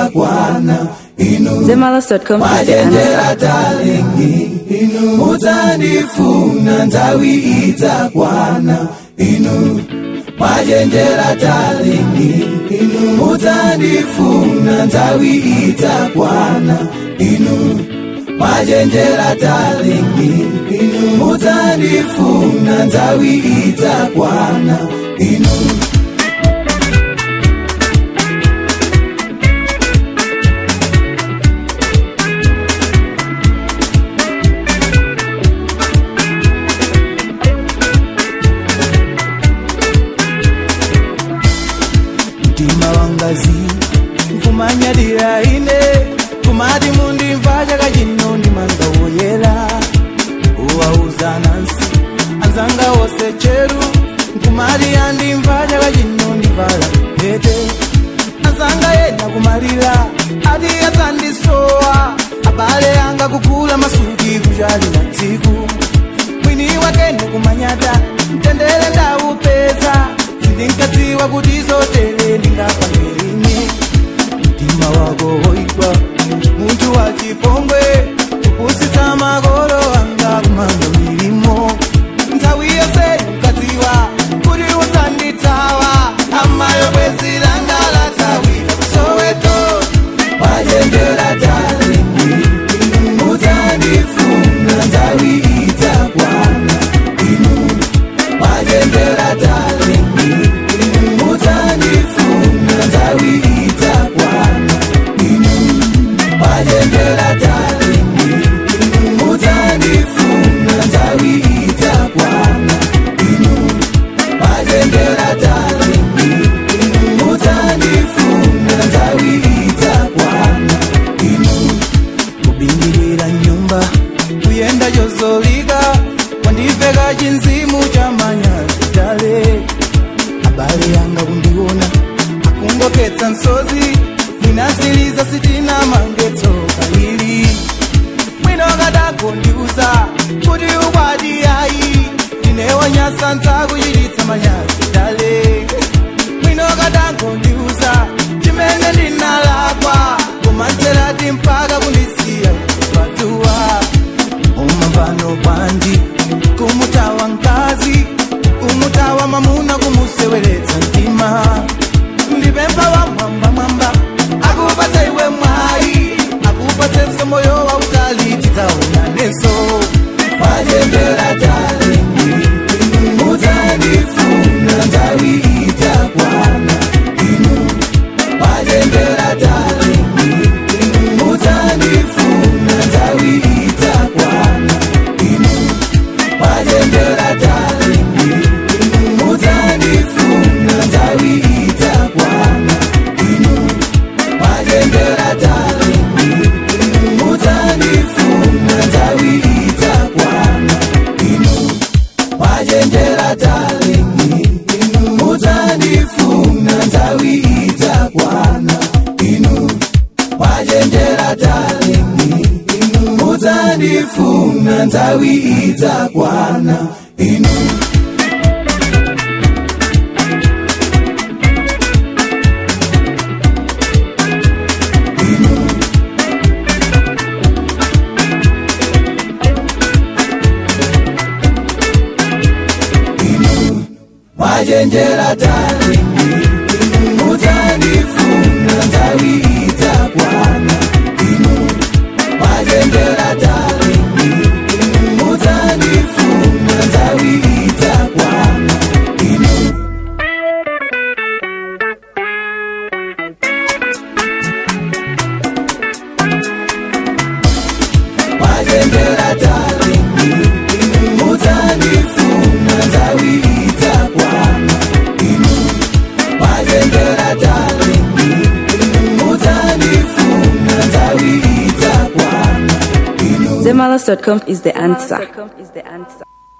itakwana inu Zemalas.com is the majenjera answer. talingi inu mudzandifuna nthawi itakwana inu majenjera talingi inu mudzandifuna nthawi itakwana inu majenjera talingi inu mudzandifuna nthawi itakwana inu mtima wangazi nkumanyadira ine kumati mundimva chaka chino ndimanga woyera uwauza nansi anzanga wose cheru nkumati andimva chaka chino ndivala pete anzanga yena kumalira ati adzandisowa abale anga kugula masuki kuchali na tsiku mwini wake ndikumanyata mtendere ndaupeza sindinkadziwa kuti zotere ndingapangeini mtima wako woigwa munthu wa chipongwe kupusitsa makolo anga kumanga milimo nthawi yonse ukadziwa kuti udzandithawa amayo bwezi langa lathawira soweto majenjera talingi inu mudzandifuna nthawi itakwana inu majenjera talingi inu mudzandifuna nthawi itakwana inu majenjera talingi inu mudzandifuna nthawi itakwana inu majenjera talingi inu mudzandifuna nthawi itakwana inu kubingirira nyumba kuyenda chozolika kwandiveka chinzimu cha manyazi tale abale yanga kundiona akungoketsa msozi mwinasiliza sitina mangetso kalili mwino kadakondiuza kuti ukwati ayi ndinewanyasa ntakuchititsa manyazi tale mwino kadankondiuza chimene ndinalakwa kumanzerati mpaka kundisiya kupatuwa umamvano bwanji kumutawa mkazi kumutawa mamuna kumuseweretsa mtima ndipempha wa mwamba mwamba akupatse iwe mwayi akupatsenso moyo wa utali titaonanenso majenjera talingi inu mudzandifuna nthawi itakwana inu majenjera talingi inu mudzandifuna nthawi itakwana inu majenjera talingi inu mudzandifuna nthawi itakwana inu majenjera talingi inu mudzandifuna nthawi itakwana inu majenjera talingi inu mudzandifuna nthawi itakwana inu majenjera talingi inu mudzandifuna nthawi itakwana inu inu inu majenjera talingi inu mudzandifuna nthawi itakwana inu majenjera talingi inu mudzandifuna nthawi itakwana inu majenjera talingi inu mudzandifuna nthawi itakwana inu majenjera talingi inu mudzandifuna nthawi itakwana inu Zemalas.com is the answer.